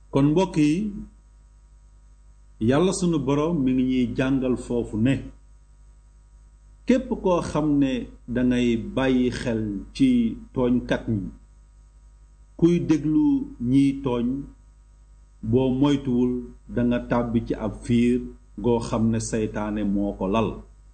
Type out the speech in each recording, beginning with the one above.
kon mbokk yi yàlla sunu boroom mi ngi ñuy jàngal foofu ne képp koo xam ne dangay bàyyi xel ci tooñkat ñi kuy déglu ñiy tooñ boo moytuwul danga tàbbi ci ab fiir goo xam ne seytaane moo ko lal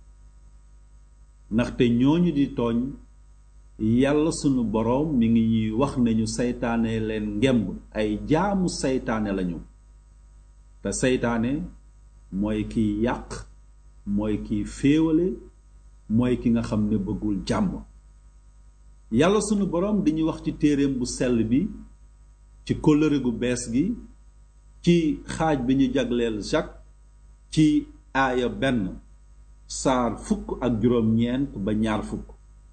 ndaxte ñooñu di tooñ yàlla sunu boroom mi ngi ñuy wax nañu seytaane leen ngemb ay jaamu seytaane lañu te seytaane mooy kiy yàq mooy kiy féewale mooy ki nga xam ne bëggul jàmm yàlla sunu boroom dañuy wax ci téereem bu sell bi ci kóllëre gu bees gi ci xaaj bi ñu jagleel Jacques ci aaya benn saar fukk ak juróom-ñeent ba ñaar fukk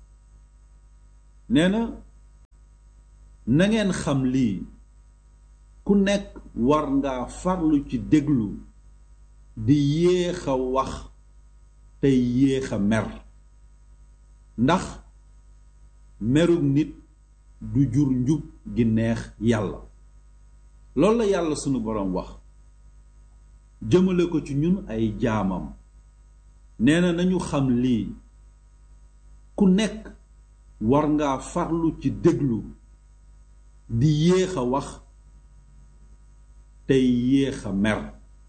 nee na nangeen xam lii ku nekk war nga farlu ci déglu di yéex a wax tey yéex a mer ndax merug nit du jur njub gi neex yàlla loolu la yàlla sunu boroom wax jëmale ko ci ñun ay jaamam nee na nañu xam lii ku nekk war nga farlu ci déglu di yéex a wax tey yéex a mer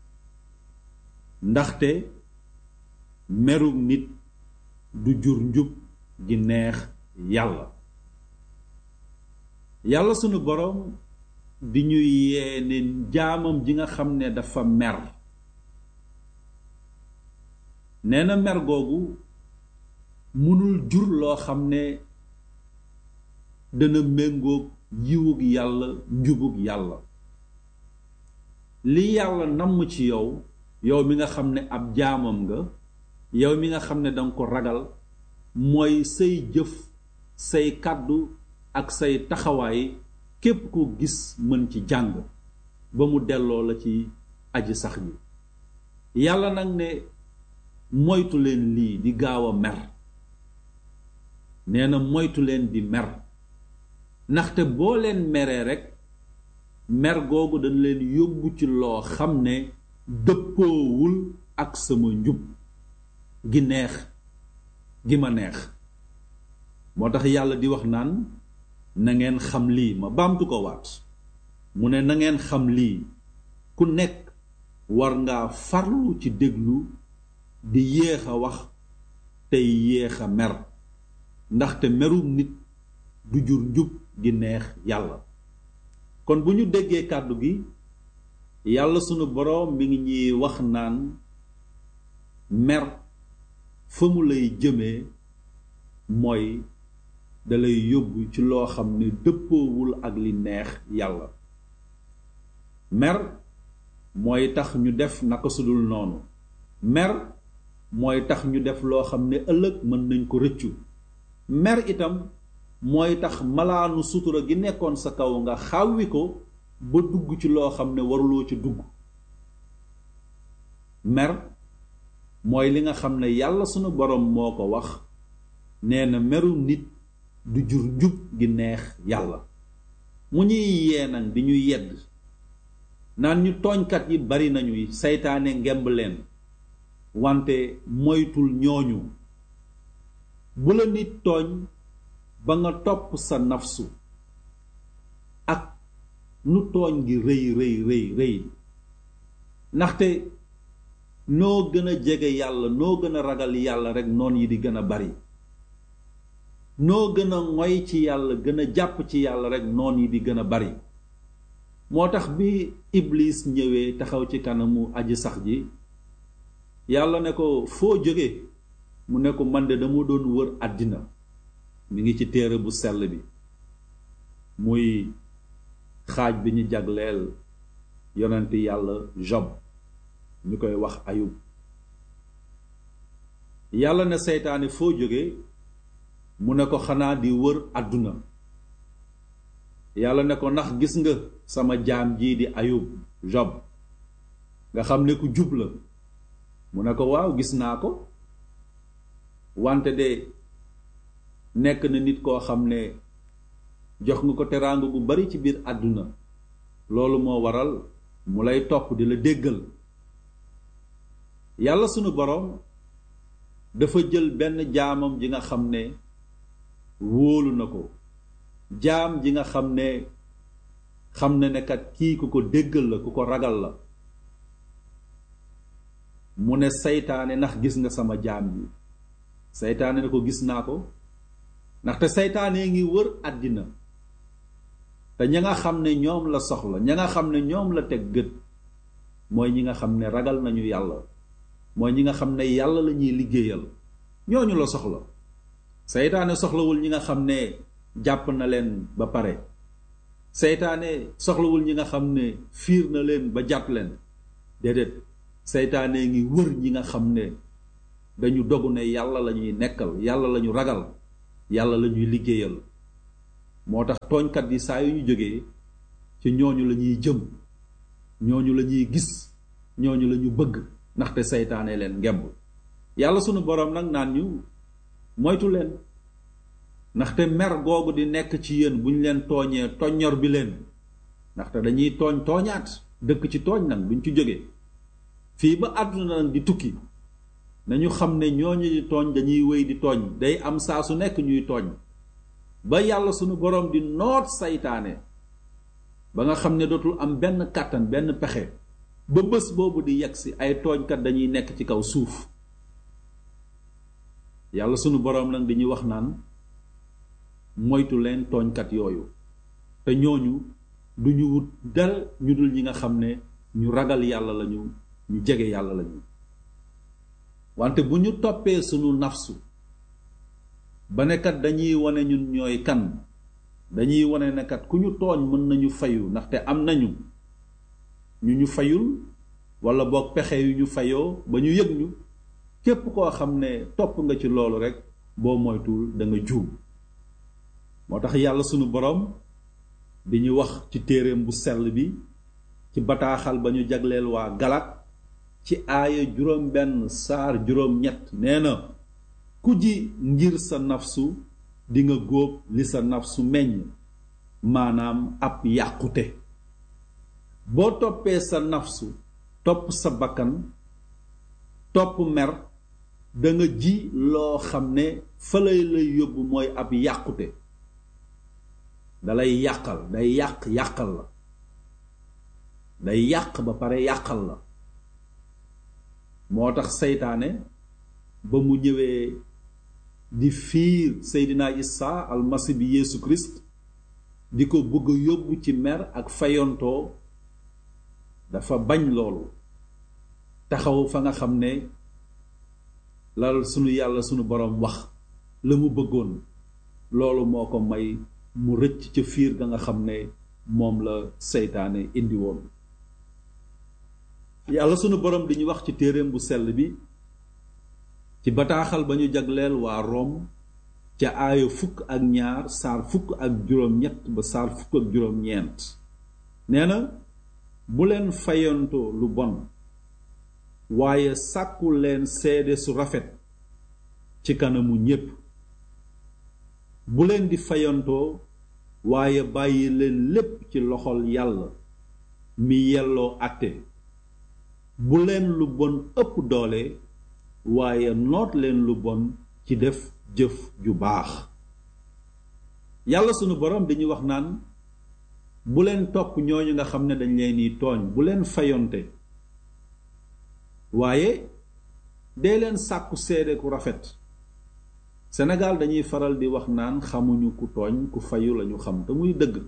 ndaxte merug nit du jur njub gi neex yàlla yàlla sunu boroom di ñuy yee ne jaamam ji nga xam ne dafa mer nee na mer googu mënul jur loo xam ne dana méngoog yiwug yàlla njubug yàlla li yàlla namm ci yow yow mi nga xam ne ab jaamam nga yow mi nga xam ne danga ko ragal mooy say jëf say kàddu ak say taxawaay képp ko gis mën ci jàng ba mu delloo la ci aji sax ji yàlla nag ne moytu leen lii di gaaw a mer nee na moytu leen di mer ndaxte boo leen meree rekk mer googu dañ leen yóbbu ci loo xam ne dëppoowul ak sama njub gi neex gi ma neex moo tax yàlla di wax naan na ngeen xam lii ma baamtu ko waat mu ne na ngeen xam lii ku nekk war ngaa farlu ci déglu di yéex a wax tey yéex a mer ndaxte merum nit du jur njub gi neex yàlla kon bu ñu déggee kàddu gi yàlla sunu boroom mi ngi ñuy wax naan mer fa mu lay jëmee mooy dalay yóbbu ci loo xam ne dëppoowul ak li neex yàlla mer mooy tax ñu def naka sudul noonu mer mooy tax ñu def loo xam ne ëllëg mën nañ ko rëccu mer itam mooy tax malaanu sutura gi nekkoon sa kaw nga xawwi ko ba dugg ci loo xam ne waruloo ci dugg mer mooy li nga xam ne yàlla sunu boroom moo ko wax nee na meru nit du jur njub gi neex yàlla mu ñuy yee nag di ñu yedd naan ñu tooñkat yi bari nañu seytaane ngemb leen wante moytul ñooñu bu la nit tooñ ba nga topp sa nafsu ak nu tooñ gi rëy rëy rëy rëy ndaxte noo gën a jege yàlla noo gën a ragal yàlla rekk noon yi di gën a bari noo gën a ngoy ci yàlla gën a jàpp ci yàlla rekk noon yi di gën a bari moo tax bi iblis ñëwee taxaw ci kanamu aji sax ji yàlla ne ko foo jóge mu ne ko man de dama doon wër àddina mi ngi ci téere bu sell bi muy xaaj bi ñu jagleel yonent yàlla Job ñu koy wax ayub yàlla ne seytaane foo jóge mu ne ko xanaa di wër àdduna yàlla ne ko ndax gis nga sama jaam jii di ayub Job nga xam ne ku jub la mu ne ko waaw gis naa ko wante de nekk na nit koo xam ne jox nga ko teraanga gu bari ci biir àdduna loolu moo waral mu lay topp di la déggal yàlla sunu boroom dafa jël benn jaamam ji nga xam ne wóolu na ko jaam ji nga xam ne xam ne ne kat kii ku ko déggal la ku ko ragal la mu ne saytaane ndax gis nga sama jaam bi saytaane ne ko gis naa ko ndaxte saytaane ngi wër àddina te ña nga xam ne ñoom la soxla ña nga xam ne ñoom la teg gët mooy ñi nga xam ne ragal nañu yàlla mooy ñi nga xam ne yàlla la ñuy liggéeyal ñooñu la soxla seytaane soxlawul ñi nga xam ne jàpp na leen ba pare seytaane soxlawul ñi nga xam ne fiir na leen ba jàpp leen déedéet seytaane ngi wër ñi nga xam ne dañu dogu ne yàlla la ñuy nekkal yàlla la ñu ragal yàlla la ñuy liggéeyal moo tax tooñkat yi saa yu ñu jógee ci ñooñu la ñuy jëm ñooñu la ñuy gis ñooñu la ñu bëgg ndaxte seytaane leen ngemb yàlla sunu boroom nag naan ñu moytu leen ndaxte mer googu di nekk ci yéen bu ñu leen tooñee toññor bi leen ndaxte dañuy tooñ tooñaat dëkk ci tooñ nag buñ ci jógee fii ba àdduna nag di tukki nañu xam ne ñooñu di tooñ dañuy wéy di tooñ day am saa su nekk ñuy tooñ ba yàlla sunu boroom di noot saytaane ba nga xam ne dootul am benn kàttan benn pexe ba bés boobu di yegg si ay tooñkat dañuy nekk ci kaw suuf yàlla sunu boroom nag dañuy wax naan moytu leen tooñkat yooyu te ñooñu du ñu wut dal ñu dul ñi nga xam ne ñu ragal yàlla lañu ñu jege yàlla lañu wante bu ñu toppee sunu nafsu ba nekkat dañuy wane ñun ñooy kan dañuy wane nekkat ku ñu tooñ mën nañu fayu ndaxte am nañu ñu ñu fayul wala boog pexe yu ñu fayoo ba ñu yëg ñu képp koo xam ne topp nga ci loolu rekk boo moytuwul da nga juum moo tax yàlla sunu boroom di ñu wax ci téereem bu sell bi ci bataaxal ba ñu jagleel waa Galat ci aaya juróom benn saar juróom ñett nee na ku ji ngir sa nafsu di nga góob li sa nafsu meññ maanaam ab yàqute boo toppee sa nafsu topp sa bakkan topp mer da nga ji loo xam ne fa lay lay yóbbu mooy ab yàqute dalay yàqal day yàq yàqal la day yàq ba pare yàqal la moo tax seytaane ba mu ñëwee di fiir Seydina Isa almasi bi Yeesu Christ di ko bëgg a yóbbu ci mer ak fayontoo dafa bañ loolu taxaw fa nga xam ne lal sunu yàlla sunu boroom wax la mu bëggoon loolu moo ko may mu rëcc ca fiir ga nga xam ne moom la seytaane indi woon yàlla sunu boroom di ñu wax ci téereem bu sell bi ci bataaxal ba ñu jagleel waa Rom ca aaya fukk ak ñaar saar fukk ak juróom-ñett ba saar fukk ak juróom-ñeent nee na bu leen fayantoo lu bon waaye sàkku leen seede su rafet ci kanamu ñépp bu leen di fayantoo waaye bàyyi leen lépp ci loxol yàlla mi yelloo àtte bu leen lu bon ëpp doole waaye noot leen lu bon ci def jëf ju baax yàlla sunu borom dañuy wax naan bu leen topp ñooñu nga xam ne dañ leen di tooñ bu leen fayonte waaye dee leen sàkku seede ku rafet Sénégal dañuy faral di wax naan xamuñu ku tooñ ku fayu lañu xam te muy dëgg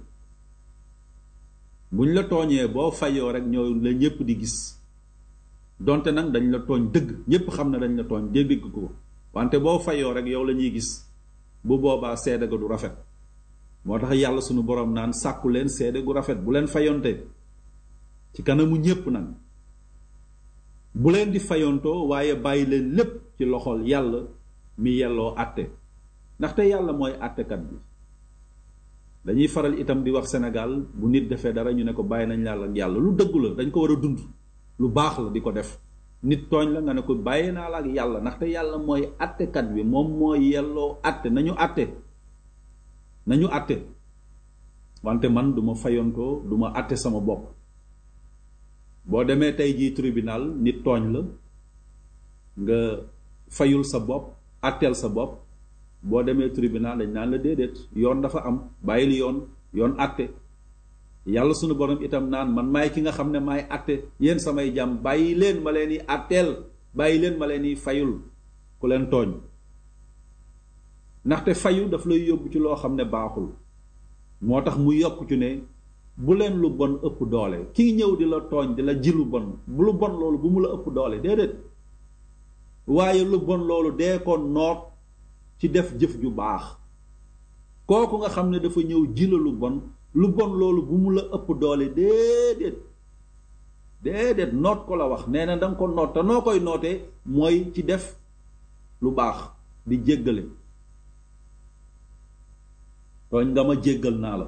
buñ la tooñee boo fayoo rek ñoo la ñépp di gis donte nag dañ la tooñ dëgg ñépp xam ne dañ la tooñ dégg ko wante boo fayoo rek yow la ñuy gis bu boobaa seede ga du rafet moo tax yàlla sunu boroom naan sàkku leen seede gu rafet bu leen fayonte ci kanamu ñépp nag bu leen di fayontoo waaye bàyyi leen lépp ci loxol yàlla mi yelloo àtte ndaxte yàlla mooy àttekat bi dañuy faral itam di wax Sénégal bu nit defee dara ñu ne ko bàyyi nañ yàlla ak yàlla lu dëggu la dañ ko war a dund lu baax la di ko def nit tooñ la nga ne ko bàyyi naa la ak yàlla ndaxte yàlla mooy àttekat bi moom mooy yelloo àtte nañu àtte nañu àtte wante man du ma fayontoo du ma àtte sama bopp boo demee tey jii tribunal nit tooñ la nga fayul sa bopp àtteel sa bopp boo demee tribunal dañ naan la déedéet yoon dafa am bàyyil yoon yoon àtte yàlla sunu borom itam naan man maay ki nga xam ne maay àtte yéen samay jàmm bàyyi leen ma leen yi àtteel bàyyi leen ma leen yi fayul ku leen tooñ ndaxte fayu daf lay yóbbu ci loo xam ne baaxul moo tax mu yokk ci ne bu leen lu bon ëpp doole kii ñëw di la tooñ di la ji lu bon bu lu bon loolu bu mu la ëpp doole déedéet waaye lu bon loolu dee ko noot ci def jëf ju baax kooku nga xam ne dafa ñëw ji la lu bon lu bon loolu bu mu la ëpp doole déedéet déedéet noot ko la wax nee na danga ko noot te noo koy nootee mooy ci def lu baax di jéggale tooñ nga ma jéggal naa la